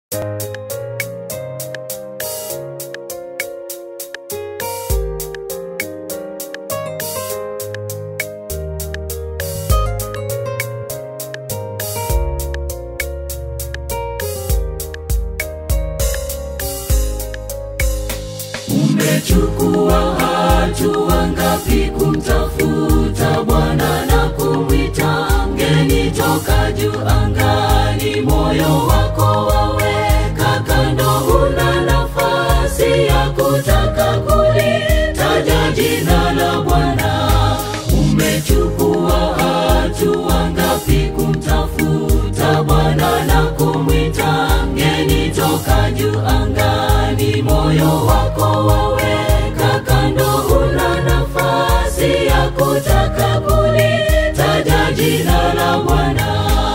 Umechukua hatua ngapi kumtafuta Bwana na kumwita mgeni toka juu angani? Moyo wako waweka kando, huna nafasi ya kutaka kulitaja jina la Bwana. Umechukua hatua ngapi kumtafuta Bwana na kumwita mgeni toka juu angani? Moyo wako waweka kando, huna nafasi ya kutaka kulitaja jina la Bwana.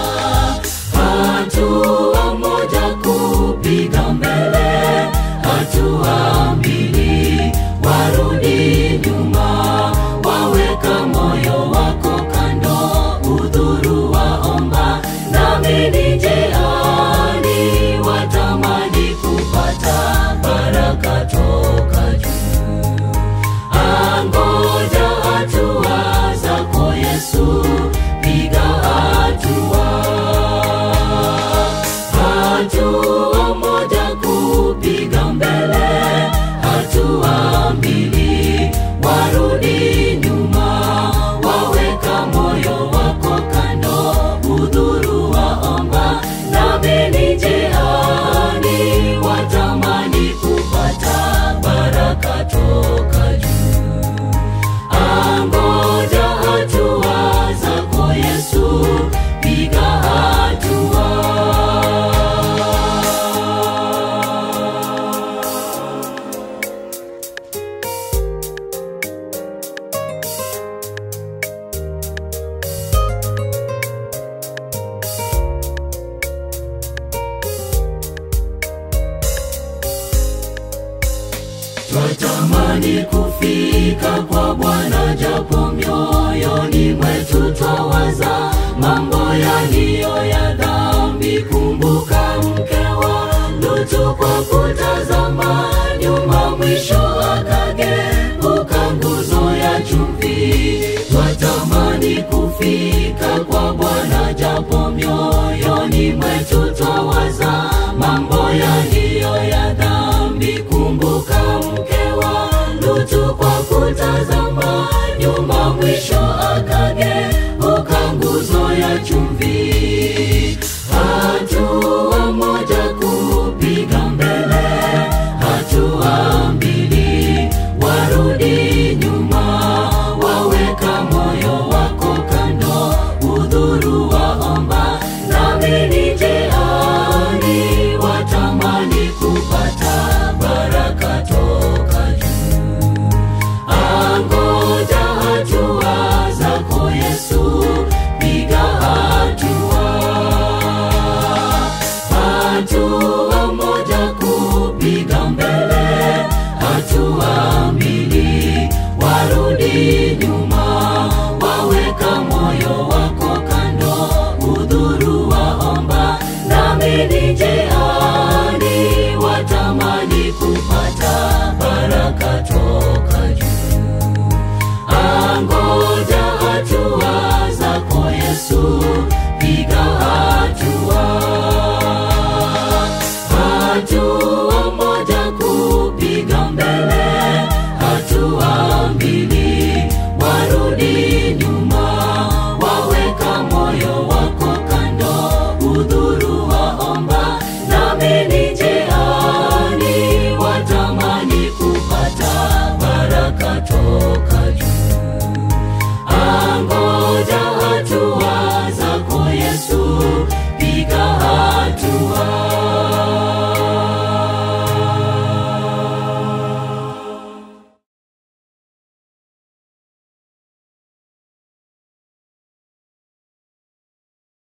Hatua moja kupiga mbele, hatua mbili warudi nyuma, waweka moyo wako kando, udhuru waomba nami ni njiani, watamani kupata baraka toka juu. Angoja hatua zako Yesu, piga hatua. Hatua moja kupiga mbele, hatua mbili warudi nyuma, waweka moyo wako kando, udhuru waomba nami ni njiani, watamani kupata baraka toka juu. Angoja hatua zako Yesu, piga hatua. Twatamani kufika kwa Bwana, japo mioyoni mwetu twawaza mambo yaliyo ya dhambi. Kumbuka mke wa Lutu kwa kutazama nyuma, mwisho akageuka nguzo ya chumvi. Twatamani kufika kwa Bwana, japo mioyoni mwetu twawaza mambo yaliyo ya dhambi. Kumbuka mke wa Lutu kwa kutazama nyuma, mwisho akageuka nguzo ya chumvi. Hatua moja kupiga mbele, hatua mbili warudi nyuma, waweka moyo wako kando, udhuru waomba nami ni njiani, watamani kupata baraka toka juu. Angoja hatua zako Yesu, piga hatua. Hatua moja kupiga mbele, hatua mbili warudi nyuma, waweka moyo wako kando, udhuru waomba nami ni njiani, watamani kupata baraka toka juu. Angoja hatua zako Yesu, piga hatua.